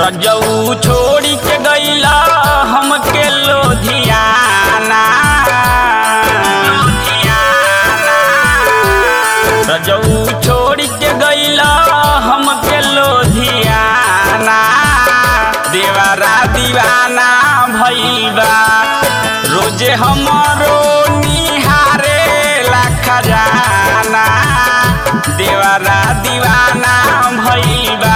रजऊ छोड़ी के गईला हमके लोधियाना रजऊ छोड़ी के गईला हमके लोधियाना देवारा दीवाना भईबा रोजे हमरो निहारे ला खजाना देवारा दीवाना भईबा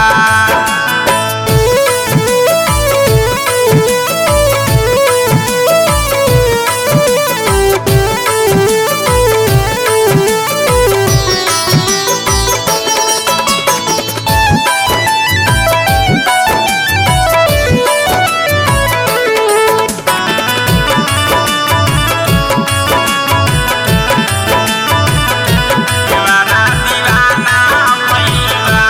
दीवाना दीवाना भईबा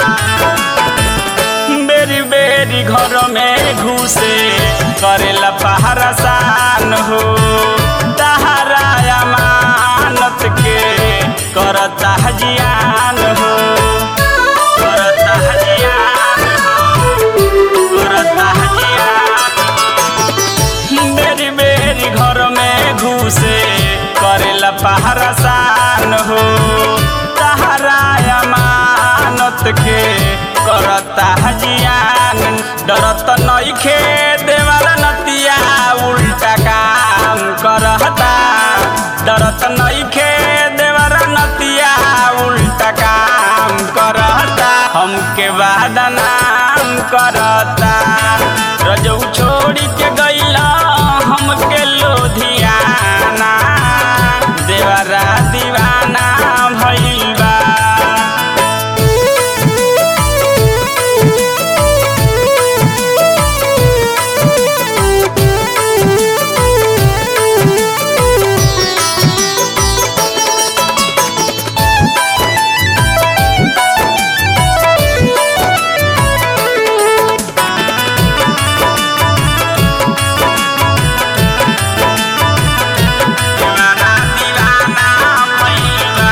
बेरी बेरी घर में घुसे करेला पहरा सान हो तहरा अमानत के करता हजियान हो करता हजियान हो करता हजियान मेरी मेरी घर में घुसे करेला पहरा सान हो तहरा अमानत के करता हजियान डरत नइखे देवाला नतिया उल्टा काम करता डरत नइखे देवाला नतिया उल्टा काम करता हमके बादनाम करता रजऊ छोड़ी के गईला हमके लोधियाना देवरा दीवाना भईबा दीवाना दीवाना भईबा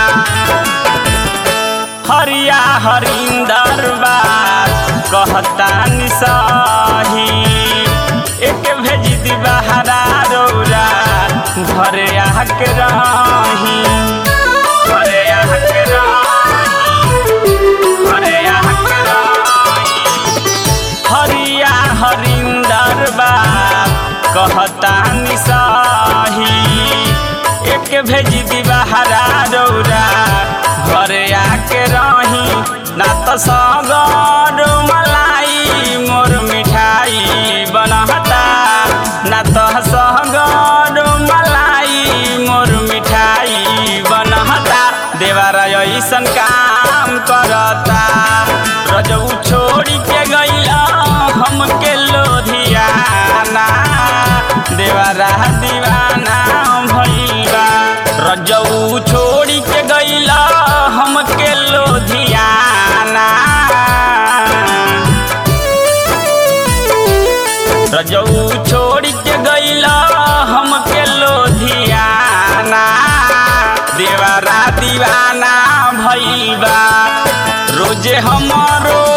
हरिया हरिंदर बात कहता निसाही एक भेज दी बहरा रौरा घरे आके रही घरे आके रही घरे आके रही हरिया हरिंदर बात कहता निसाही एक भेज दी बहरा रौरा घरे आके रही ना तो सगर मलाई मोर मिठाई बनहता ना तो सगर मलाई मोर मिठाई बनहता देवारा ऐसन काम करता रजऊ छोड़ी के गईला हमके लोधियाना देवारा दीवाना भईबा रजऊ छोड़ी के गईला हमके लोधियाना रजऊ छोड़ी के गईला हमके लोधियाना देवारा दीवाना भईबा रोजे हमरो